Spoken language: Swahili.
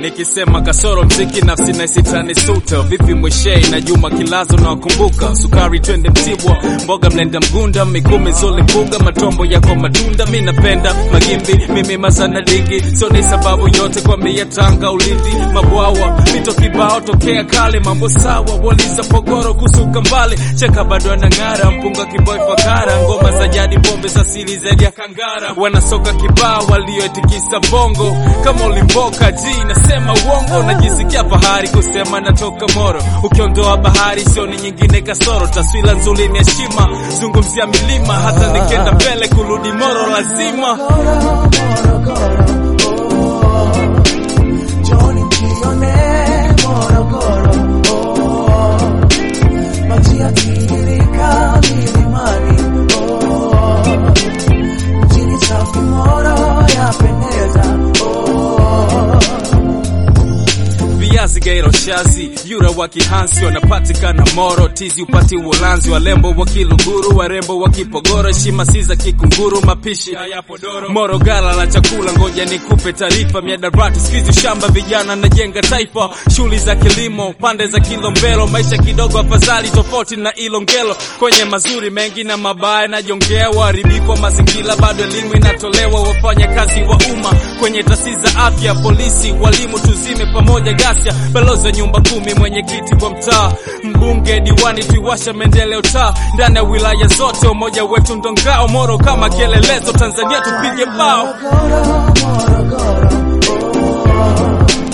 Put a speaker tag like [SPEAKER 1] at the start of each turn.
[SPEAKER 1] nikisema kasoro mziki nafsi naisitani suta vipi mweshei na Juma Kilazo na wakumbuka sukari twende Mtibwa mboga mlenda mgunda mikumi zole mpunga matombo yako matunda mi napenda magimbi mimi mazana dingi so ni sababu yote kwa mia Tanga Ulindi mabwawa mito kibao tokea kale mambo sawa waliza pogoro kusuka mbali cheka bado anang'ara mpunga kiboi fakara ngoma za jadi pombe za sili zaidi ya kangara wanasoka kibao walioitikisa bongo kama ulimboka ji nasema uongo najisikia fahari kusema natoka Moro ukiondoa bahari sioni nyingine kasoro taswira nzuri ni heshima zungumzia milima hata nikenda mbele kurudi Moro lazima
[SPEAKER 2] Joni jione Morogoro, oh. maji yakitiririka milimani, oh. mjini safi Moro yapendeza, oh.
[SPEAKER 1] viazi gairo shazi yura wa kihansi wanapatikana moro tizi upati uholanzi walembo wa kiluguru warembo wa kipogoro shima si za kikunguru mapishi moro gala la chakula ngoja nikupe taarifa miadarati skizi shamba vijana najenga taifa shughuli za kilimo pande za kilombero maisha kidogo afadhali tofauti na ilongelo kwenye mazuri mengi na mabaya najongea uharibifu wa mazingira bado elimu inatolewa wafanya kazi wa umma kwenye taasisi za afya polisi walimu tuzime pamoja ghasia balozi wa nyumba kumi mwenyekiti wa mtaa mbunge diwani tuiwasha maendeleo taa ndani ya wilaya zote umoja wetu ndo ngao moro kama kielelezo tanzania tupige bao
[SPEAKER 2] Morogoro, Morogoro, oh.